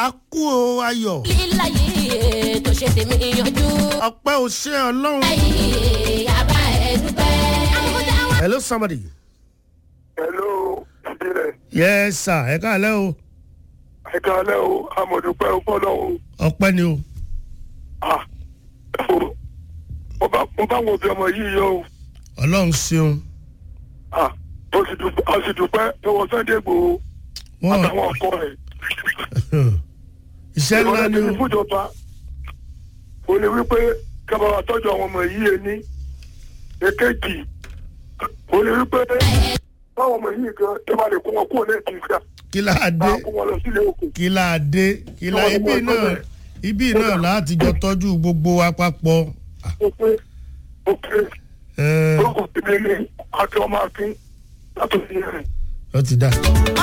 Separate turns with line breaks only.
a kú o ayọ̀
líláyé tó ṣe tèmi yanjú.
ọpẹ́ ò ṣe ọlọ́run.
ayé yàrá ẹ̀ dúpẹ́.
hello somebody.
hello ìbílẹ̀
yes sir ẹ káàlẹ́ o
ẹ̀ka alẹ́ o amọ̀dúpẹ́ fọ́lọ́ o
ọpẹ́ ni o
ah o mo bá mo bá wọn bí ọmọ yìí yọ o
ọlọ́run ṣeun
ah o sì dúpẹ́ o sì dúpẹ́ lọ́wọ́ sunday gbòó
wọn
àtàwọn ọkọ rẹ̀
iṣẹ́ ńlá
ìrọ̀lẹ́
ni
tèmi
o
fúnjọba o lè wí pé kábàá tọ́jú àwọn ọmọ yìí ẹni èkejì o lè wí pé báwọn ọmọ yìí kan tó bá lè kó wọn kúrò lẹ́ẹ̀kì ìgbà
kí láà dé
máa kó wọn lọ sílé òkè
kí láà dé kí láà
Kí
ibi
wọ́n mú
náà
ọgbọ́n
ibi náà láti jọ tọ́jú gbogbo wa papọ̀
ó pé ó pé
ẹ
ó kò sí ní ilé àti ọmọ akin látòsí rẹ̀.
ọ ti dá.